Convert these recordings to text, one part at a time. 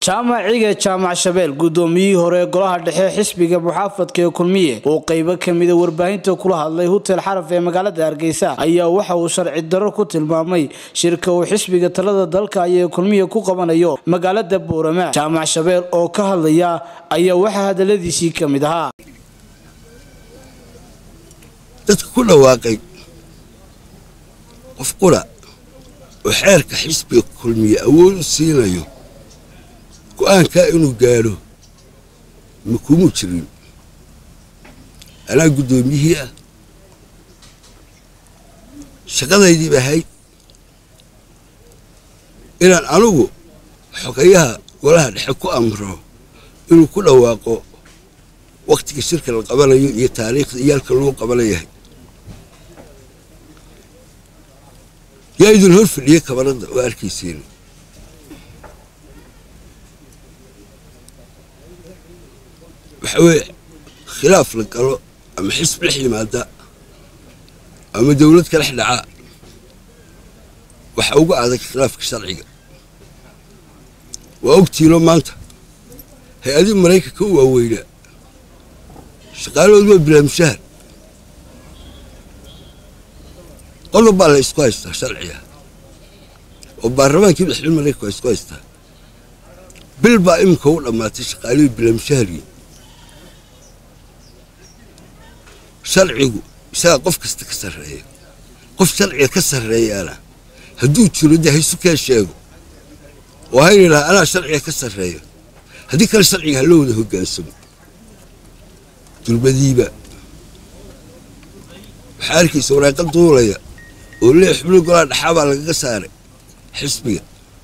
jaamac cige jaamac shabeel gudoomiyihii hore ee golaha dhexe xisbiga muxaafadka ee kulmiye oo qeybo kamida warbaahinta kula hadlay hutel xaraf ee magaalada hargeysa ayaa waxa uu sharci darro ku tilmaamay shirka uu xisbiga talada dalka ayee kulmiye ku qabanayo magaalada boorama jaamac shabeel oo ka hadlaya ayaa waxaa hadaladiisii kamid ahaa dadka ku dhawaaqay qof qura oo xeerka xisbiga kulmiye awood u siinayo go-aankaa inuu gaadho ma kumu jirin anaa guddoomiyihii ah shaqadaydiiba ahayd inaan anugu xogayaha golaha dhexe ku amro inuu ku dhawaaqo wakhtiga shirka la qabanayo iyo taariikhda iyaalka lagu qabanayahay yaa idin hor fadhiyey kabanadda oo arkayseena waxa weeye khilaaf la galo ama xisb dhex yimaada ama dawlad ka dhex dhaca waxa uga adag khilaafka sharciga waa ogtiino maanta hay-adii maraykanka u waaweynaa shaqaalahood waa bilaamshahar qodob baa la isku haystaa sharciga oo baarlamaankii madaxweyne maraykanka waa isku haystaa bil baa iminka u dhammaatay shaqaalihii bilaamshahargii sharcigu isagaa qof kasta ka sarreeya qof sharciga ka sarreeyaana hadduu jiro dee haysu kee sheego oo hayna idhaha anaa sharciga ka sarreeya haddii kale sharciga ha loo wada hoggaansamo dulbadiiba waxaa arkaysa waraaqa duulaya oo lee xubno golaa dhaxaa baa lagaga saaray xisbiga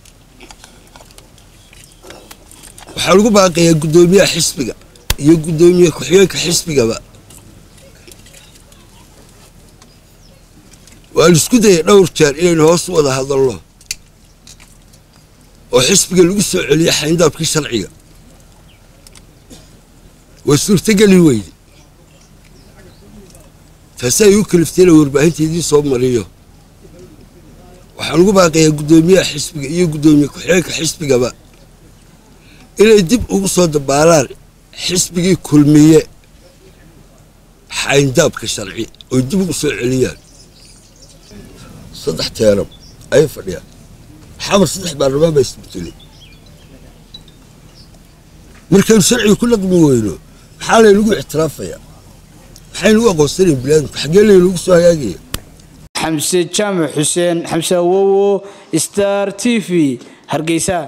waxaa lagu baaqayaa guddoomiyaha xisbiga iyo guddoomiye ku-xigeenka xisbigaba waan isku dayay dhowr jeer inaynu hoos u wada hadalno oo xisbiga lagu soo celiya xayndaabkii sharciga waa suurtogeli weyde taasi ay u kaliftayna warbaahinta idiin soo mariyo waxaan ugu baaqayaa guddoomiyaha xisbiga iyo guddoomiye ku-xigeenka xisbigaba inay dib ugu soo dabaalaan xisbigii kulmiye xayndaabka sharci oy dib ugu soo celiyaan saddex teeram ayay fadhiyaan xamar saddex baarlamaan baa isbeddelay markaynu sharciga ku dhaqmi weyno maxaa laynagu ictiraafayaa maxaynagu aqoonsanayn bilaadamka xaggee laynagu soo hagaagaya xamse jaamac xuseen xamse awowo star t v hargeysa